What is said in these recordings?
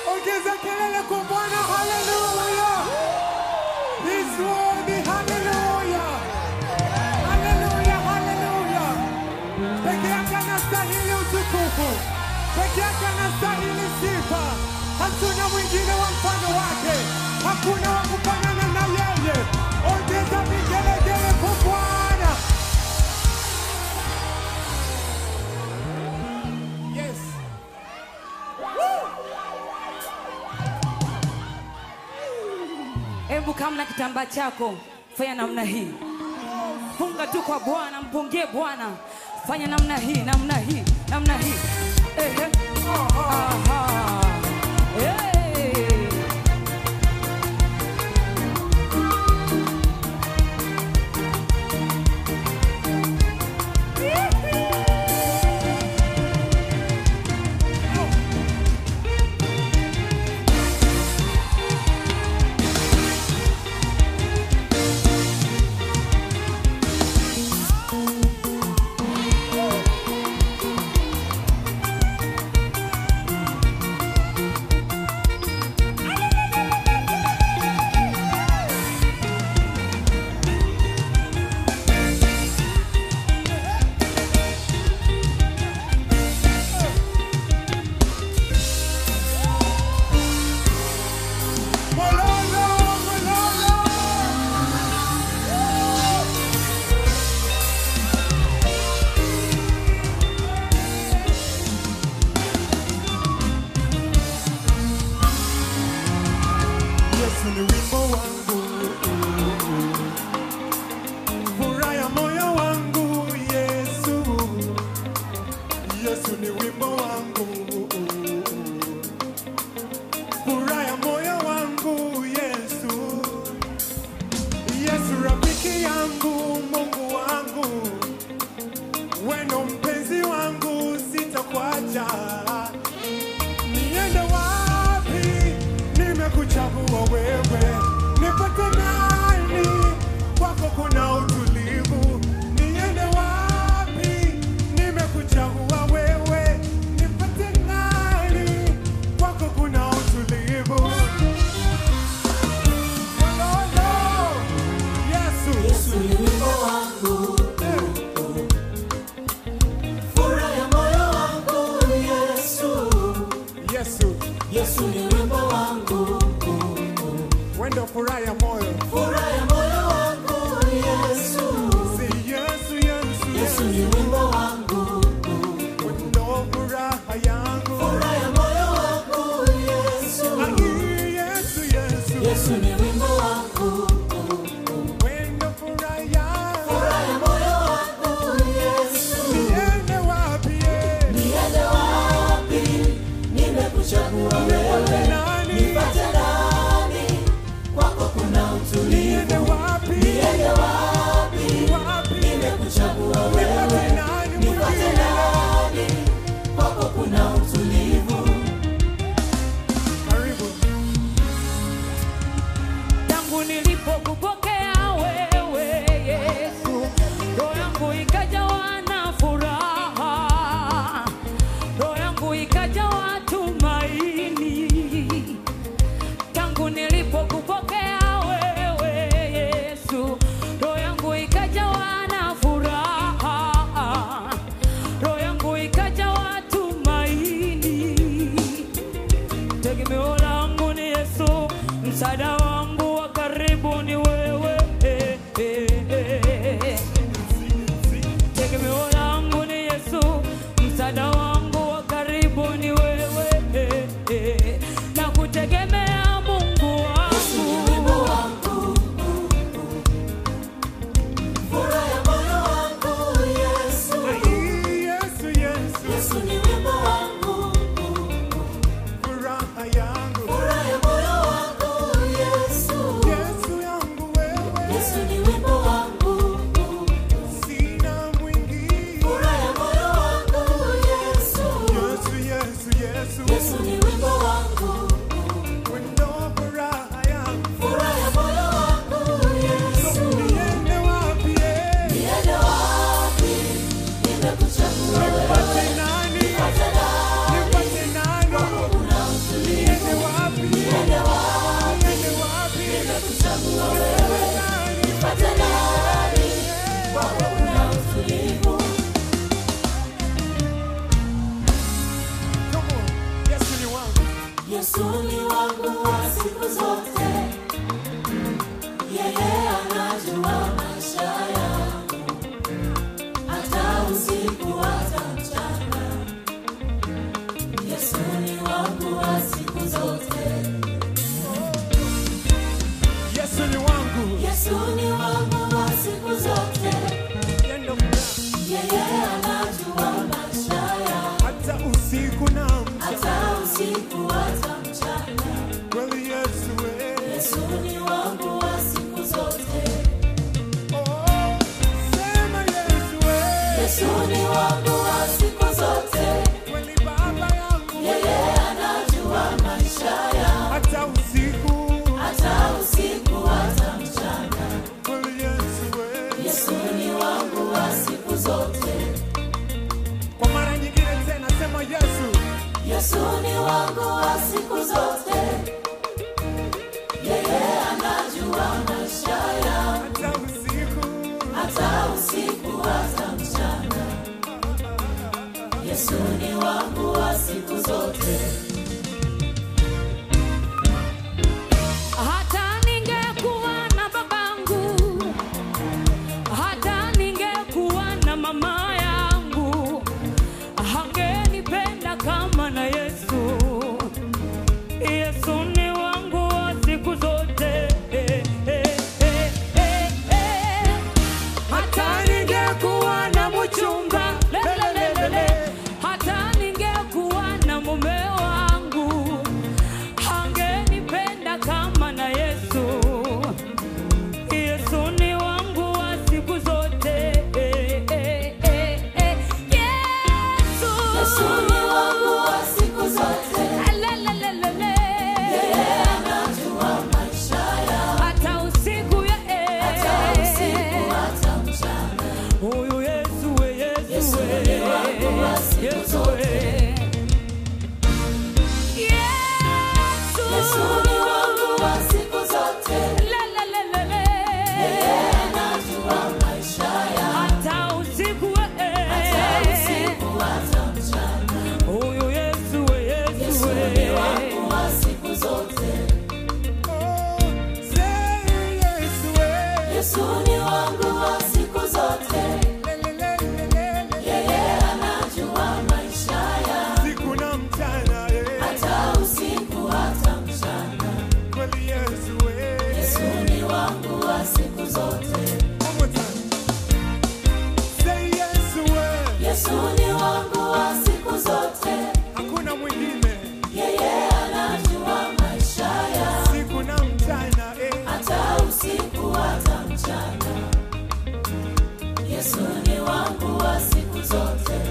Ongeza kelele kwa Bwana, haleluya. He's worthy, haleluya. Haleluya, haleluya. Peke yake anastahili utukufu, peke yake anastahili sifa. Hatuna mwingine wa mfano wake, hakuna wa kufanana na yeye. Ongeza vigelegele kwa Bwana. Yes. Hebu kama na kitambaa chako fanya namna hii, funga tu kwa Bwana, mpungie Bwana, fanya namna hii, namna hii, namna hii. Ehe. Aha. Hey. Mololo, mololo. Yesu ni wimbo wangu, furaha ya moyo wangu. Yesu, Yesu ni wimbo wangu, furaha ya moyo wangu. Yesu, Yesu rafiki yangu, Mungu wangu, weno mpenzi wangu, sitakuacha niende wapi? Nimekuchagua wewe, nipate nani? Kwako kuna utulivu. Niende wapi? Nimekuchagua wewe, nipate nani? Kwako kuna utulivu. Mololo, Yesu, Yesu ni wimbo wangu, eh, furaha ya moyo wangu. Yesu, Yesu, Yesu ni wimbo wangu, wendo furaha ya moyo. furaha ya moyo wangu. Yesu, Si Yesu, Yesu, Yesu Yesu, ni wimbo wangu, wendo furaha yangu. furaha ya moyo wangu. Yesu, Ai, Yesu, Yesu, Yesu ni wimbo wangu, wendo furaha yangu. furaha ya moyo wangu. Yesu, Niende wapi, eh? niende wapi? Nimekuchagua wewe, Nani? nipate nani? Kwako kuna utulivu. Niende wapi? Niende wapi? Wapi? Nimekuchagua wewe, Nipate nani nipate mwingine? nani? Kwako kuna utulivu. Karibu. tangu nilipokupokea wewe Yesu, roho yangu ikajawa na furaha, roho yangu ikajawa tumaini. Tangu nilipokupokea wewe Yesu, roho yangu ikajawa na furaha, roho yangu ikajawa tumaini. Tegemeo langu ni Yesu, msaada wangu wa karibu ni wewe. Eh, eh, eh. Tegemeo langu ni Yesu, msaada wangu wa karibu ni wewe. Eh, eh. Na kutegemea Mungu Yesu ni wimbo wangu. wangu, furaha ya moyo wangu. Yesu, Ai, Yesu, Yesu, Yesu ni wimbo wangu, furaha yangu. furaha ya moyo wangu. Yesu, Yesu yangu wewe, Yesu ni wimbo wangu, sina mwingine. furaha ya moyo wangu. Yesu, Yesu, Yesu, Yesu, Yesu ni wimbo wangu, wendo furaha yangu. furaha ya moyo wangu. Yesu, Niende wapi, eh? niende wapi? Nimekuchagua wewe, Nipate nani? nipate nani? Nipate nani? Kwako kuna utulivu. Niende wapi? Yesu ni wangu wa siku zote, yeye anajua maisha yangu, hata usiku hata mchana. Yesu ni wangu wa siku zote, Yesu ni wangu. Yesu ni wangu wa siku zote, Yendo mna. yeye anajua maisha yangu, Hata usiku na mchana. hata usiku hata mchana. Kweli Yesu we. Yesu ni wangu wa siku zote, Oh, sema Yesu we. Yesu ni wangu wa siku zote. Kweli Baba yangu. Yeye anajua maisha yangu, Hata usiku. hata usiku hata mchana. Kweli Yesu we. Yesu ni wangu wa siku zote, Kwa mara nyingine tena sema Yesu. Yesu ni wangu wa siku zote. Yeye anajua maisha yangu, Hata usiku. hata usiku hata mchana. Yesu ni wangu wa siku zote. hata ningekuwa na babangu, hata ningekuwa na mama yangu, hangenipenda kama na Yesu. Yesu ni wangu wa siku zote. Eh, eh, eh, eh, eh. Hata ningekuwa na mchumba lelelelele, hata ningekuwa na mume wangu hangenipenda kama na Yesu. Yesu ni wangu wa siku zote. Eh, eh, eh, eh. Yesu. Yesu ni wangu wa siku zote. Lelelelele. Yeye anajua maisha yangu, Hata usiku ya hata usiku hata mchana. Huyu Yesu we, Yesu Yesu we. ni wangu wa siku Yesu zote. we. Yesu. Yesu ni wangu wa siku zote. Lelelelele. Yeye anajua maisha yangu, Hata usiku we. hata usiku hata mchana. Huyu Yesu we, Yesu Yesu we. ni wangu wa siku zote. Oh, say Yesu we. Yesu ni wangu wa siku zote. Lelelelelele. Yeye anajua maisha yangu, Siku na mchana, eh. hata usiku hata mchana. Kweli Yesu we. Yesu ni wangu wa siku zote. One more time. Say Yesu we. Yesu ni wangu wa siku zote. Hakuna mwingine. Yeye anajua maisha yangu, Siku na mchana, eh. hata usiku hata mchana. Yesu ni wangu wa siku zote.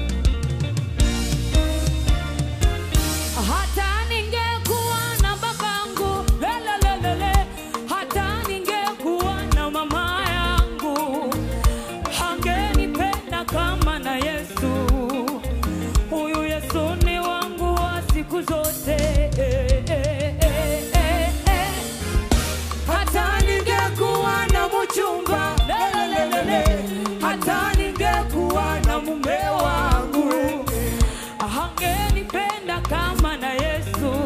Hata ningekuwa na babangu lelelelele, hata ningekuwa na mama yangu, hangenipenda kama na Yesu. Huyu Yesu ni wangu wa siku zote. Eh, eh, eh, eh, eh. Hata ningekuwa na mchumba lelelelele, hata ningekuwa na mume wangu hangenipenda kama na Yesu.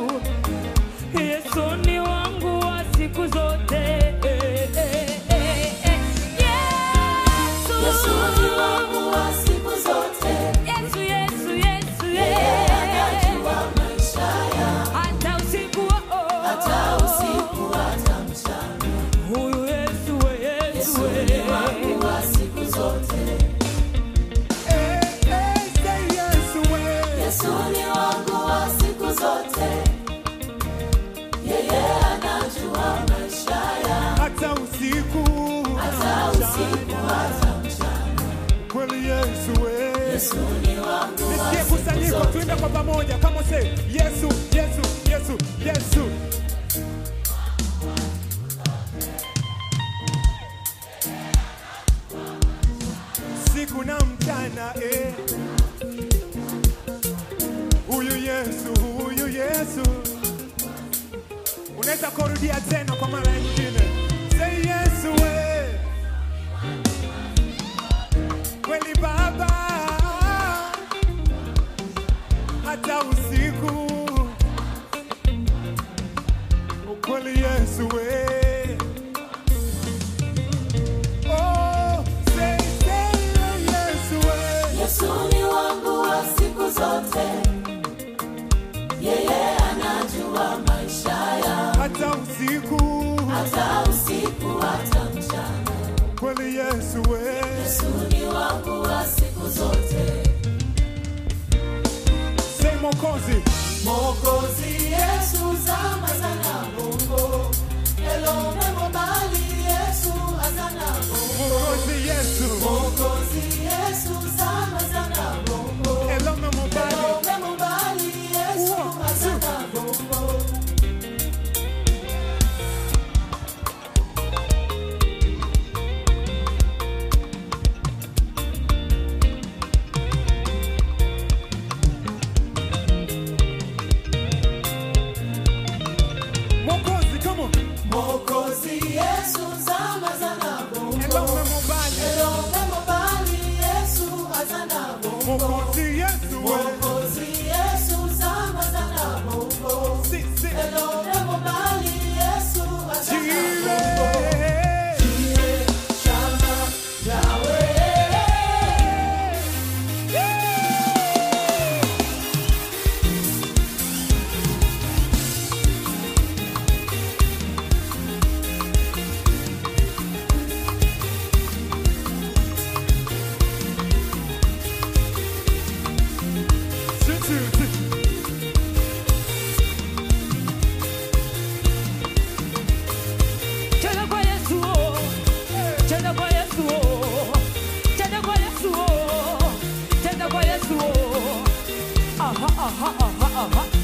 Yesu ni wangu wa siku zote. Eh, eh, eh, eh. Yesu. Yesu ni wangu wa siku zote. Yesu, Yesu, Yesu, Yeye yeah. anajua maisha yangu, Hata usiku oh, hata usiku hata mchana. Huyu Yesu, we, Yesu, Yesu we. ni wangu wa siku zote. Eh, eh, say Yesu we. Yesu ni wangu wa siku zote. Yeye anajua maisha yangu, Hata usiku. hata usiku hata mchana. Kweli Yesu we. Yesu ni wangu wa Nisikie siku kusanyiko zote. tuimbe kwa pamoja. Kama say Yesu, Yesu, Yesu, Yesu. Siku na mchana eh. Huyu Yesu, huyu Yesu. Unaweza kurudia tena kwa mara nyingine. Say Yesu we. Kweli Baba. Hata usiku yeye anajua maisha ya hata usiku hata usiku hata mchana. kweli Yesu we Yesu ni wangu wa siku zote, say Mwokozi Mwokozi Yesu zama sana Mungu, elome mobali Yesu azana Mungu, Mwokozi Yesu Mwokozi Yesu zama sana Mungu, elome mobali elome mobali Yesu azana Mungu. Mwokozi come on Mwokozi Yesu zama sana Mungu, elome mobali elome mobali Yesu azana Mungu. Mwokozi Yesu we Mwokozi Yesu zama sana Mungu, si si elome mobali Yesu azana Jire Jire shama yawe si si si Cheza kwa Yesu, oh. cheza kwa Yesu, oh. cheza kwa Yesu, oh. cheza kwa Yesu. oh. Aha, aha, aha, aha.